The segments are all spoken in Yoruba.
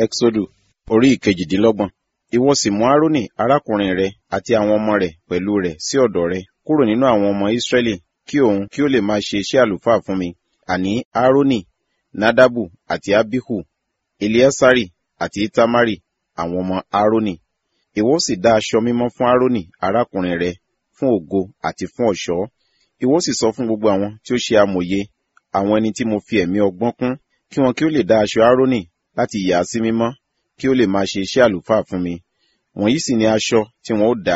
Ẹ́xódù orí ìkejìdínlọ́gbọ̀n. Ìwọ sì mú Árónì arákùnrin rẹ àti àwọn ọmọ rẹ̀ pẹ̀lú rẹ̀ sí ọ̀dọ̀ rẹ kúrò nínú àwọn ọmọ Ísírẹ́lì kí òun kí ó lè máa ṣe iṣẹ́ àlùfáà fún mi. Àní Árónì, Nádàbù àti Ábíhù, Eliásárì àti Ítámárì àwọn ọmọ Árónì. Ìwọ sì dá aṣọ mímọ́ fún Árónì arákùnrin rẹ fún ògo àti fún ọ̀ṣọ́. Ìwọ sì sọ fún gbogbo àwọn tí ó ṣe amòye, àwọn ẹni tí mo fi ẹ̀mí ọgbọ́n kún, kí wọn kí ó lè dá aṣọ Árónì láti yà á sí mímọ́, kí ó lè máa ṣe iṣẹ́ àlùfáà fún mi. Wọ̀nyí sì ni aṣọ tí wọn ó dá,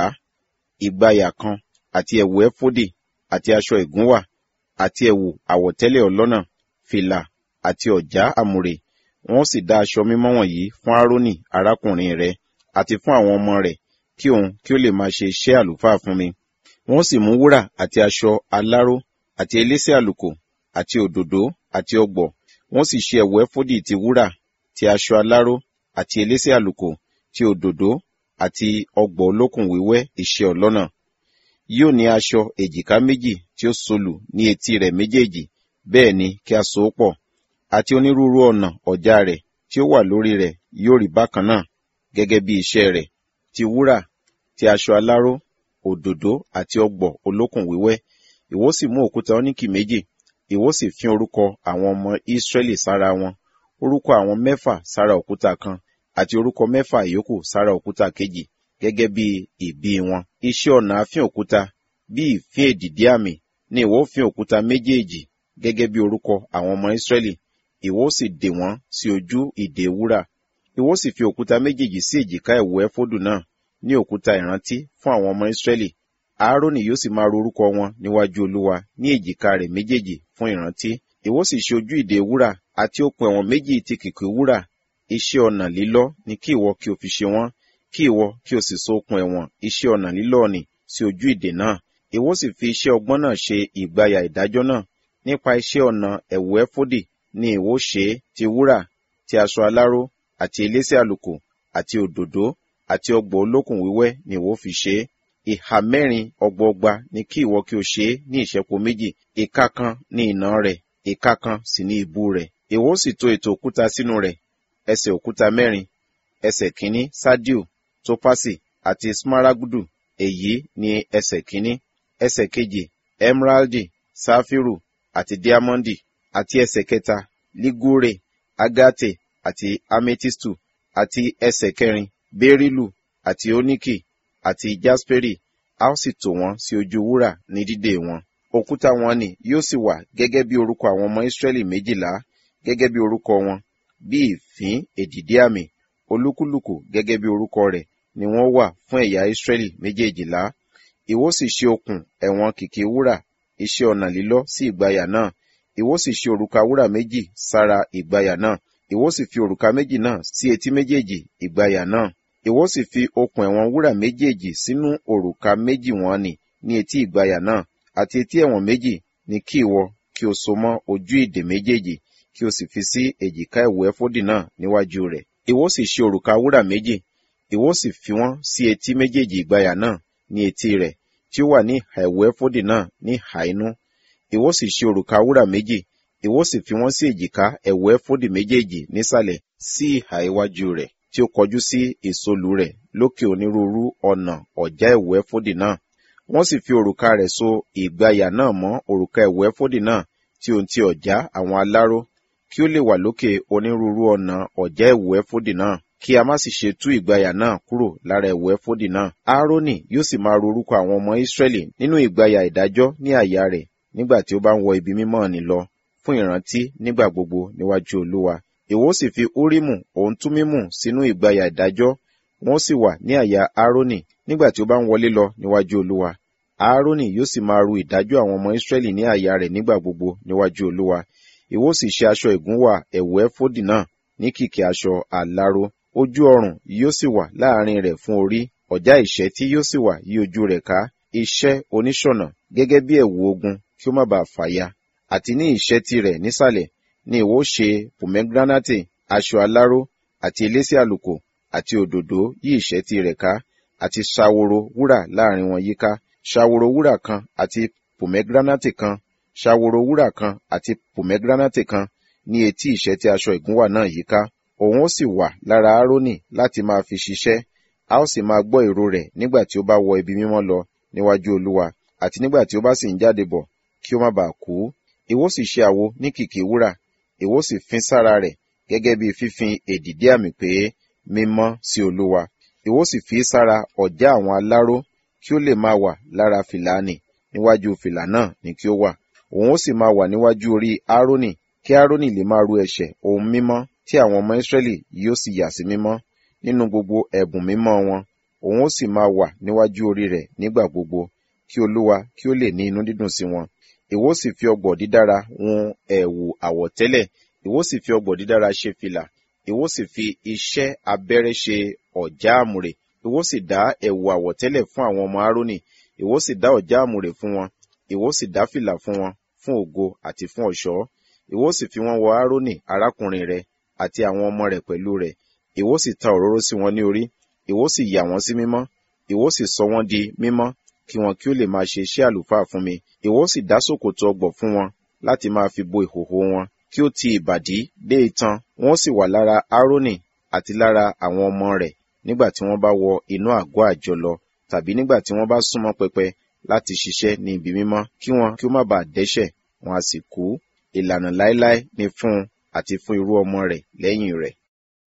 ìgbàyà kan, àti ẹ̀wù ẹfódè, àti aṣọ ìgúnwà, àti ẹ̀wù àwọ̀tẹ́lẹ̀ ọlọ́nà, fìlà, àti ọ̀já àmùrè. Wọn ó sì dá aṣọ mímọ́ wọ̀nyí fún Árónì arákùnrin rẹ, àti fún àwọn ọmọ rẹ̀, kí òun kí ó lè máa ṣe iṣẹ́ àlùfáà fún mi. Wọ́n sì mú wúrà àti aṣọ aláró, àti elése àlùkò, àti òdòdó, àti ọ̀gbọ̀. Wọ́n sì ṣe ẹ̀wù ẹfódì ti wúrà, ti aṣọ aláró, àti elése àlùkò, ti òdòdó, àti ọ̀gbọ̀ olókùn wíwẹ́ iṣẹ́ ọlọ́nà. Yóò ní aṣọ èjìká méjì tí ó solù ní etí rẹ̀ méjèèjì, bẹ́ẹ̀ ni kí a so ó pọ̀. Àti onírúurú ọ̀nà ọ̀já rẹ̀ tí ó wà lórí rẹ̀ yóò rí bákan náà, gẹ́gẹ́ bí iṣẹ́ rẹ̀, ti wúrà, ti aṣọ aláró, òdòdó àti ọ̀gbọ̀ olókùn wíwẹ́. Ìwọ sì mú òkúta óníkì méjì, ìwọ sì fín orúkọ àwọn ọmọ Ísírẹ́lì sára wọn, orúkọ àwọn mẹ́fà sára òkúta kan, àti orúkọ mẹ́fà ìyókù sára òkúta kejì, gẹ́gẹ́ bí ìbí wọn. Iṣẹ́ ọnà àfín òkúta, bí ìfín èdìdí àmì, ni ìwọ ó fín òkúta méjèèjì, gẹ́gẹ́ bí orúkọ àwọn ọmọ Ísírẹ́lì. Ìwọ ó sì dè wọ́n sí ojú ìdè wúrà. Ìwọ ó sì fi òkúta méjèèjì sí èjìká ẹ̀wù ẹfódù náà, ní òkúta ìrántí fún àwọn ọmọ Ísírẹ́lì. Áárónì yóò sì máa ro orúkọ wọn níwájú Olúwa ní èjìká rẹ̀ méjèèjì fún ìrántí. Ìwọ sì ṣe ojú ìdè wúrà àti okùn ẹ̀wọ̀n méjì ti kìkì wúrà. Iṣẹ́ ọnà lílọ́ ni kí ìwọ kí o fi ṣe wọ́n, kí ìwọ kí o sì so okùn ẹ̀wọ̀n iṣẹ́ ọnà lílọ́ nì sí ojú ìdè náà. Ìwọ sì fi iṣẹ́ ọgbọ́n náà ṣe ìgbàyà ìdájọ́ náà. Nípa iṣẹ́ ọnà ẹ̀wù ẹfódì ni ìwọ ṣe é ti wúrà, ti aṣọ aláró, àti elése àlùkò, àti òdòdó, àti ọ̀gbọ̀ olókùn wíwẹ́ ni ìwọ fi ṣe é. Ìhà mẹ́rin ọgbọọgba ni kí ìwọ kí o ṣe é ní ìṣẹ́po méjì, ìka kan ní ìnà rẹ̀, ìka kan sì ní ìbú rẹ̀. Ìwọ sì to ètò òkúta sínú rẹ̀, ẹsẹ̀ òkúta mẹ́rin, ẹsẹ̀ kìíní sádíò, tópásì, àti smaragdu, èyí ni ẹsẹ̀ kìíní, ẹsẹ̀ kejì, emeraldi, sáfírù, àti diamọ́ndì, àti ẹsẹ̀ kẹta, ligure, agate, àti ametistu, àti ẹsẹ̀ kẹrin, berilu, àti oníkì, àti jasperi, a ó sì tò wọ́n sí ojú wúrà ní dídè wọn. Òkúta wọn ni yóò sì wà gẹ́gẹ́ bí orúkọ àwọn ọmọ Ísírẹ́lì méjìlá, gẹ́gẹ́ bí orúkọ wọn, bí ìfín èdìdí àmì, olúkúlùkù gẹ́gẹ́ bí orúkọ rẹ̀ ni wọ́n wà fún ẹ̀yà Ísírẹ́lì méjèèjìlá. Ìwọ sì ṣe okùn ẹ̀wọ̀n kìkì wúrà, iṣẹ́ ọnà lílọ́ sí ìgbàyà náà. Ìwọ sì ṣe òrùka wúrà méjì sára ìgbàyà náà. Ìwọ sì fi òrùka méjì náà sí etí méjèèjì ìgbàyà náà. Ìwọ sì fi okùn ẹ̀wọ̀n wúrà méjèèjì sínú òrùka méjì wọn nì ní etí ìgbàyà náà, àti etí ẹ̀wọ̀n méjì ni kí ìwọ kí o so mọ́ ojú ìdè méjèèjì, kí o sì fi sí èjìká ẹ̀wù ẹfódì náà níwájú rẹ̀. Ìwọ sì ṣe òrùka wúrà méjì, ìwọ sì fi wọ́n sí etí méjèèjì ìgbàyà náà ní etí rẹ̀, tí ó wà ní ìhà ẹ̀wù ẹfódì náà ní ìhà inú. Ìwọ sì ṣe òrùka wúrà méjì, ìwọ sì fi wọ́n sí èjìká ẹ̀wù ẹfódì méjèèjì nísàlẹ̀ sí ìhà iwájú rẹ̀ tí ó kọjú sí ìsolù rẹ̀ lókè onírúurú ọ̀nà ọ̀já ẹ̀wù ẹfódì náà. Wọ́n sì fi òrùka rẹ̀ so ìgbàyà náà mọ́ òrùka ẹ̀wù ẹfódì náà tí ohun ti ọ̀já àwọn aláró kí ó lè wà lókè onírúurú ọ̀nà ọ̀já ẹ̀wù ẹfódì náà kí a má sì ṣe tú ìgbàyà náà kúrò lára ẹ̀wù ẹfódì náà. Áárónì yóò sì máa ro orúkọ àwọn ọmọ Ísírẹ́lì nínú ìgbàyà ìdájọ́ ní àyà rẹ̀ nígbà tí ó bá ń wọ ibi mímọ́ nì lọ fún ìrántí nígbà gbogbo níwájú Olúwa. Ìwọ sì fi Úrímù òun túmímù sínú ìgbàyà ìdájọ́, wọ́n sì wà ní àyà Áárónì nígbà tí ó bá ń wọlé lọ níwájú Olúwa. Áárónì yóò sì máa ru ìdájọ́ àwọn ọmọ Ísírẹ́lì ní àyà rẹ̀ nígbà gbogbo níwájú Olúwa. Ìwọ sì ṣe aṣọ ìgúnwà ẹ̀wù ẹfódì náà ní kìkì aṣọ aláró. Ojú ọrùn yóò sì wà láàrin rẹ̀ fún orí, ọ̀já ìṣẹ́ tí yóò sì wà yí ojú rẹ̀ ká, iṣẹ́ oníṣọ̀nà gẹ́gẹ́ bí ẹ̀wù ogun kí ó má bàa fàya. Àti ní ìṣẹ́ tirẹ̀ nísàlẹ̀ ni ìwọ ṣe pomegranate, aṣọ aláró, àti elése àlùkò, àti òdòdó yí ìṣẹ́ tirẹ̀ ká, àti ṣaworo wúrà láàrin wọn yíká, ṣaworo wúrà kan àti pomegranate kan, ṣaworo wúrà kan àti pomegranate kan ní etí ìṣẹ́ tí aṣọ ìgúnwà náà yíká. òun ó sì wà lára Árónì láti máa fi ṣiṣẹ́ a ó sì máa gbọ́ ìró rẹ̀ nígbà tí ó bá wọ ibi mímọ́ lọ níwájú Olúwa àti nígbà tí ó bá sì ń jáde bọ̀ kí ó má bàa kú ìwọ sì ṣe àwo ní kìkì wúrà ìwọ sì fín sára rẹ̀ gẹ́gẹ́ bí fífín èdìdí àmì pé mímọ́ sí Olúwa ìwọ sì fi sára ọ̀já àwọn aláró kí ó lè máa wà lára fìlà nì níwájú fìlà náà ni kí ó wà òun ó sì máa wà níwájú orí Árónì kí Árónì lè máa ru ẹ̀ṣẹ̀ ohun mímọ́ tí àwọn ọmọ Ísírẹ́lì yóò sì yà sí mímọ́ nínú gbogbo ẹ̀bùn mímọ́ wọn òun ó sì máa wà níwájú orí rẹ̀ nígbà gbogbo kí Olúwa kí ó lè ní inú dídùn sí wọn ìwọ sì fi ọgbọ̀ dídára hun ẹ̀wù àwọ̀tẹ́lẹ̀ ìwọ sì fi ọgbọ̀ dídára ṣe fìlà ìwọ sì fi iṣẹ́ abẹ́rẹ́ ṣe ọ̀já àmùrè ìwọ sì dá ẹ̀wù àwọ̀tẹ́lẹ̀ fún àwọn ọmọ Árónì ìwọ sì dá ọ̀já àmùrè fún wọn ìwọ sì dá fìlà fún wọn fún ògo àti fún ọ̀ṣọ́ ìwọ sì fi wọn wọ Árónì arákùnrin rẹ̀ àti àwọn ọmọ rẹ̀ pẹ̀lú rẹ̀ ìwọ sì ta òróró sí wọn ní orí ìwọ sì yà wọ́n sí mímọ́ ìwọ sì sọ wọ́n di mímọ́ kí wọn kí ó lè máa ṣe iṣẹ́ àlùfáà fún mi ìwọ sì dá ṣòkòtò ọgbọ̀ fún wọn láti máa fi bo ìhòhò wọn kí ó ti ìbàdí dé itan wọn sì wà lára Árónì àti lára àwọn ọmọ rẹ̀ nígbà tí wọ́n bá wọ inú àgọ́ àjọ lọ tàbí nígbà tí wọ́n bá súnmọ́ pẹpẹ láti ṣiṣẹ́ ní ibi mímọ́ kí wọn kí ó má bàa dẹ́ṣẹ̀ wọn a sì kú ìlànà láéláé ni fún un àti fún irú ọmọ rẹ̀ lẹ́yìn rẹ̀.